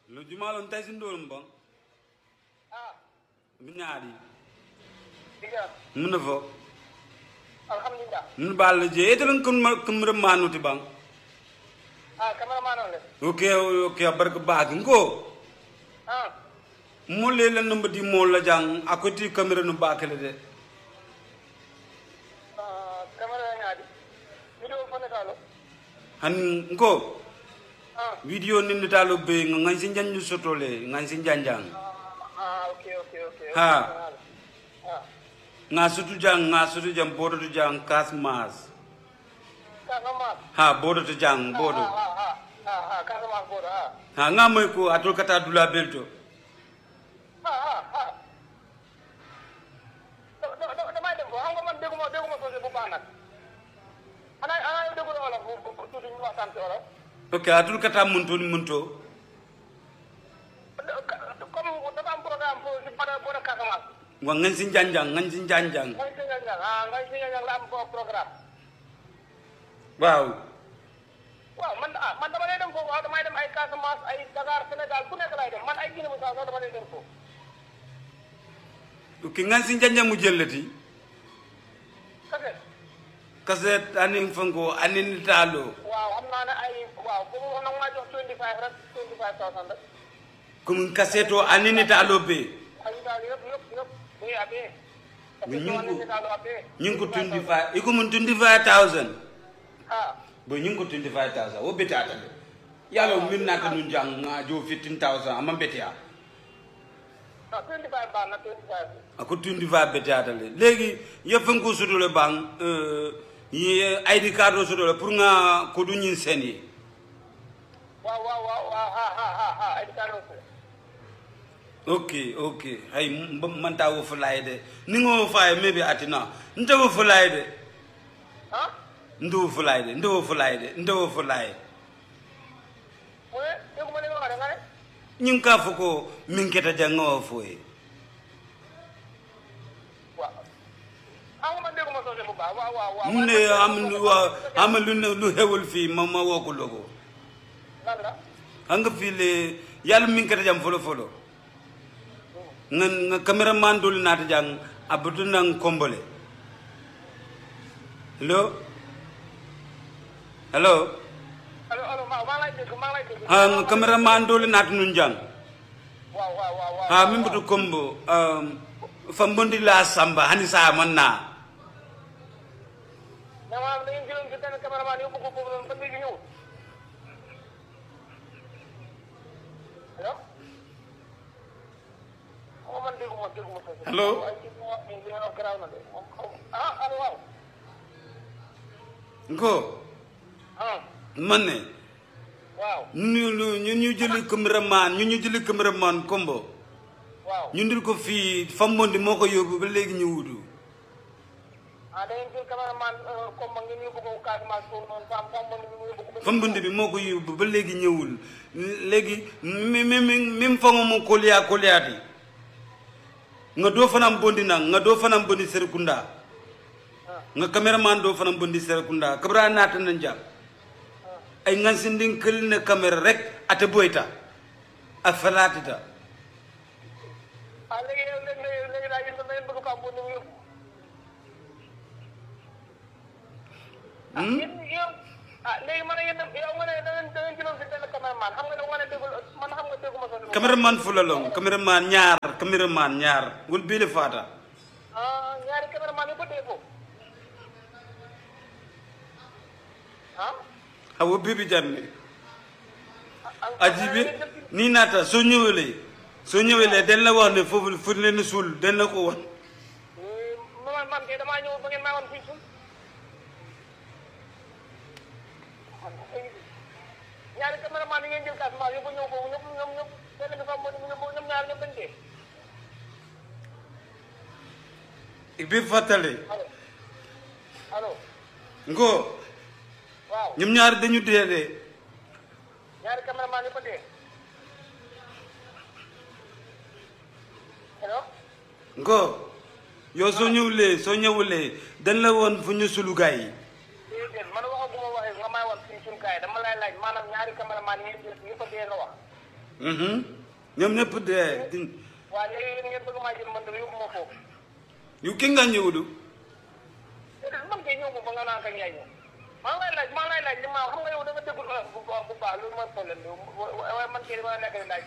lo jumalon tay sin dolum bon ah mi ñaari diga mun na fo alhamdulillah mun bal je etelon kun ma kum re manuti bang ah cameraman on le ok ok barka bag ngo ah mo le la numba di mo la jang akoti camera no bakale de ah camera ñaadi video fone talo han ngo ah video ni ni talo be ngan sin janju sotole ngan sin janjang ah okay okay okay Ha. ah nga sutu jang nga sutu jang bodo tu jang kas mas Casamance ha bodo tu jang bodo ah ah ah ah ah Casamance bodo ah ha nga moy ko atul kata dula belto ah ah ah da- da- da- damay dem ko xam nga man dégguma dégguma soose bu baax nag ana ana yow déggul olof bu bu bu tuuti ñu waxtaan ci olof ok atul kata munto ni munto comme dafa am programme pour si pada bodo Casamance wa ngan sin janjang ngan sin janjang ngay signal ñang ah ngay signal ñang la am ko programme waaw waaw man ah man dama lay dem foofu waaw damay dem ay Casamance ay Dakar Sénégal fu nekk lay dem man ay Guinée Bissau sax dama lay dem foofu ok ngan sin janjang mu jellati kase kaset anin fango anin talo waaw xam naa ne ay waaw boobu wax nag maa jox 25 rek 25000 rek kum kaseto anin talo be ay daal yëpp yëpp yëpp buy abee Mais ñu ngi ko- daal abee ñing ko 25 iko mun 25000 ah bo ñing ko 25000 wo betata de yalo min nata nun jang nga jo 15000 amma betia non 25 baax na 25 ako tundi va betata le legi ye fango sudole bang euh ye id card o sudole pour nga ko du ñin seni waaw waaw waaw waaw ha ha ha ha ay daal aussi ok ok hay m- man ta wo fulay de ni ngo fay maybe atina nta wo fulay de ah ndo wo fulay de ndo wo fulay de ndo wo fulay mu ne dégguma li nga wax de nga ne ñing ka fuko min keta janga wo foy waaw xam nga man dégguma soose bu baax waaw waaw waaw mu ne am lu wa am lu ne lu hewul fi ma ma wo ko logo lan la anga fi le yalla min keta jam folo folo nga nga cameraman dul nata jang abutu nang kombole hello hello allo allo maa maa lay dégg maa lay dégg ha nga cameraman dul nata nun jang waaw waaw waaw waaw ha min butu kombo um, fambondi la samba hani sa manna mais maanaam da ngeen jëloon si benn cameraman yóbbu ko foofu noonu ba léegi ñëwul allo xaw ma man dégguma dégguma soose Allo? waaye ci li nga wax nii li nga wax garaaw na de moom xaw ah allo waaw ko ah manne waaw ñu ñu ñu ñu jëli cameraman ñu ñu jëli cameraman kombo waaw ñu ndir ko fii fambondi moo ko yóbbu ba léegi ñu wutu ah da ngeen jël cameraman comme ma ngeen yóbbu ko Casamance foofu noonu fam fam man ñu yóbbu ko ba fambondi bi moo ko yóbbu ba léegi ñëwul léegi mi mi mi min fango mo koliya koliyati nga doo fanam bondi nang nga doo fanam bondi serekunda nga cameraman doo fanam bondi serekunda kabra naata na jam ay ngan sindin kël ne caméra rek ate boyta a falatita ah léegi yow léegi léegi léegi daal yéen da ngeen bëgg fam bu ñu yóbbu ah yéen yow ah léegi man yéen yow nga ne da ngeen da ngeen jëloon si benn cameraman xam nga ne nga ne déggul man xam nga dégguma soose cameraman fulalong cameraman ñaar cameraman ñaar wol bele fata ah ñaari cameraman yu ko dee foofu ah awo bibi janne ah ajibi ni nata soo ñëwee soo ñëwee den la wax ne foofu fu leen suul den la ko wax man man kay damaa ñëw ba ngeen maa woon fii suuf ñaari cameraman yi ngeen jël Casamance yóbbu ñëw foofu ñoom ñoom ñoom benn bi fa mo ñoom ñoom ñaar ñoom dañ dee bi fàttale allo allo ngo waaw ñoom ñaar dañu dee de ñaari cameraman yi ko dee allo ngo yow soo ñëwulee soo ñëwulee dañ la woon fu ñu sulu gaay yi déedéet man waxaguma waxee nga may wax fii suñu gars yi dama lay laaj maanaam ñaari cameraman yi ngeen jël ñu ko dee nga wax Mhm. ñoom ñëpp dee di- waa léegi yéen ngeen bëgg maa jël man dama yóbbu ma foofu yu ki nga ñëwulu déedéet man kay ñëw ma ba nga naan kañ yaay ñëw maa ngi lay laaj maa ngi lay laaj li ma xam nga yow da nga déggul olof bu baax bu baax loolu mooy problème bi waaye man kay dama nekk di laaj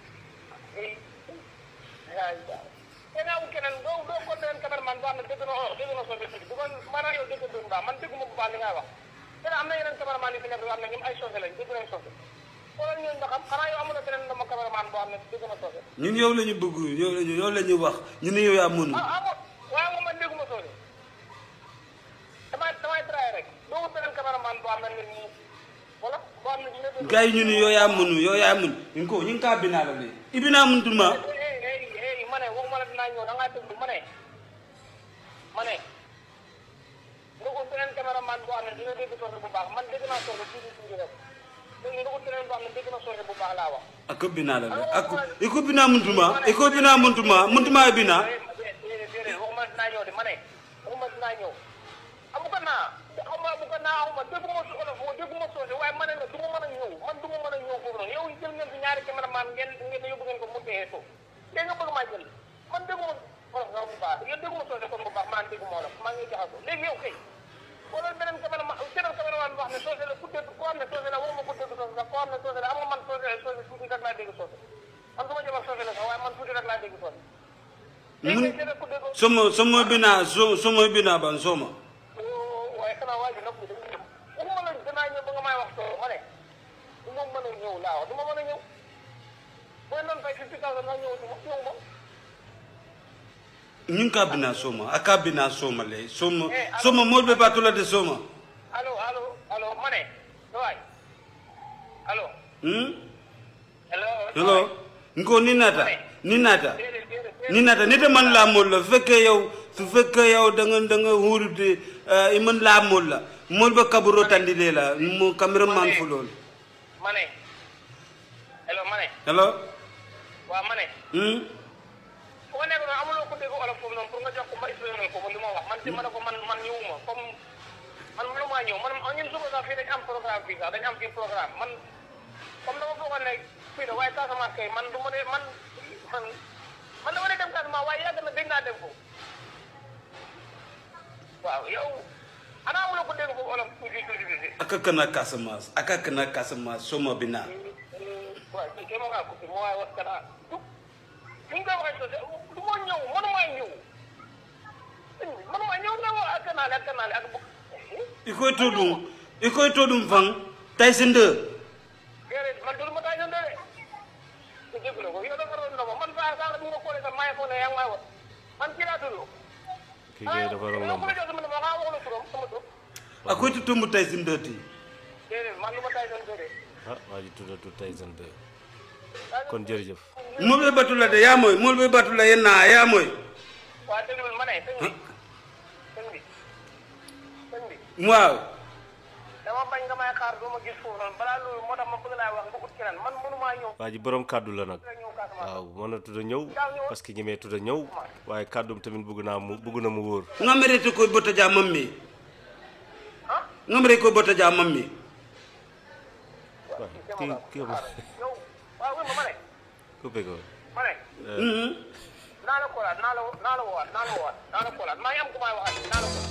te naa wut keneen doo doo ko leen cameraman boo xam ne dégg na olof dégg na soo dégg bu ko maanaam yow dégg doon baax man dégguma bu baax li ngay wax te am na yeneen cameraman yu fi nekk yoo xam ne ñoom ay soose lañ dégg nañ soose xoolal ñooñu nga xam xanaa yow amul na keneen dama cameraman boo xam ne dégg na soose ñun yow la ñu bëgg yow la ñu yow la ñu wax ñu ne yow yaa mënu ah ah waaye moom man dégguma soose damay damay traay rek doo wut beneen cameraman boo xam ne nit ñi wala boo xam ne dina dégg gars yi ñu ne yow yaa mënu yow yaa mënu ñu ko ñu ngi kaa binaa la de i binaa muntu ma hey hey hey ma ne waxuma la dinaa ñëw da ngaa déglu ma ne ma ne nga ut beneen cameraman boo xam ne dina dégg soose bu baax man dégg naa soose tuuti tuuti rek léegi nga ut beneen boo xam ne dégg na soose bu baax laa wax. ako binaa la de ako i ko binaa muntu ma i ko binaa muntu ma muntu ma e binaa déedéet déedéet waxuma la dinaa ñëw de ma ne waxuma la dinaa ñëw amu ko naa xam nga amu ko naa xaw ma dégguma su olof moo dégguma soose waaye ma ne la du ma mën a ñëw man du ma mën a ñëw foofu noonu yow jël ngeen fi ñaari cameraman ngeen ngeen yóbbu ngeen ko mu dee so léegi nga bëgg maa jël man dégguma olof nga bu baax yéen dégguma soose kon bu baax maa dégguma olof maa ngi jaxasoo léegi yow kay wala beneen cameraman beneen cameraman boo xam ne soose la ku dégg koo xam ne soose la waxuma ku dégg soose sax koo xam ne soose la am nga man soose soose tuuti rek laa dégg soose man du ma jëm ak soose la sax waaye man tuuti rek laa dégg soose léegi mun kay keneen ku dégg somo somo binaa so somo binaa ban soma waaye xanaa waa ji nag dañuy ñëw waxuma la danaa ñëw ba nga may wax soo ma ne du ma mën a ñëw laa wax du ma mën a ñëw booy noonu fay fifty thousand nga ñëw du ma ñëw ma ñu ngi kaa binaa soma a kaa binaa soma le soma soma mool be baatu la de soma allo allo allo ma ne waay allo hmm? allo hello nko ni naata ni naata déedéet déedéet ni naata nite man laa mool la su fekkee yow su fekkee yow da nga da nga huurude i man laa mool la mool ba kaburo tandile la mo cameraman fu lool ma ne allo ma ne hello waaw ma ne hmm? fu ma nekk noonu amuloo ko dégg olof foofu noonu pour nga jox ko ma expliqué ko li ma wax man ci ma ne ko man man ñëwuma comme man mënu maa ñëw man ñun suba sax fii dañ am programme fii sax dañ am fii programme man comme dama foogoon ne fii la waaye Casamance kay man du ma ne man man man dama ne dem Casamance waaye yàgg na dégg naa dem ko waaw yow ana amuloo ko dégg foofu olof tuuti tuuti tuuti aka kana Casamance aka kana Casamance soma binaa waaw kii kay ma ngaa coupé ma waaye was kanaa du ni nga koy waxee sosé du ma ñëw mënumaa ñëw mënumaa ñëw nga wax ak kanaale ak kanaale ak bu i koy to ɗum i koy to ɗum fan Tyson 2 déedéet man dul ma taay seen déedéet te dégg la ko yow dafa doon ndox man saa saa la bi nga koolee sax maa ngi foog ne yaa ngi may wax man kii laa tudd kii kay dafa yow romb ku la jox sama numéro xanaa wax la turam sama tur a koy to tombo Tyson 2 ti déedéet man lu ma taay seen déedéet ah waa ji tuddatu Tyson 2 kon jërëjëf mool ɓe batula de yamoy mool ɓe batula yenna yamoy waa déglul ma ne sëñ bi sëñ bi sëñ bi waaw dama bañ nga may xaar doo ma gis foofu noonu balaa loolu moo tax ma bëgg laa wax nga ut keneen man mënumaa ñëw waa ji borom kàddu la nag nga ñëw Casamance waaw mën na tudd a ñëw parce que ñemee tudd a ñëw waaye kàddum tamit bëgg naa mu bëgg na mu wóor ngamerete koye botta ja mammi ah ngamere koye botta ja mammi waaw kii kii ma yow waaw wéy ma ma ne coupé ko ma ne Mhm. naa la koolaat naa la naa la woowaat naa la woowaat naa la koolaat maa ngi am ku may waxaat naa la koolaat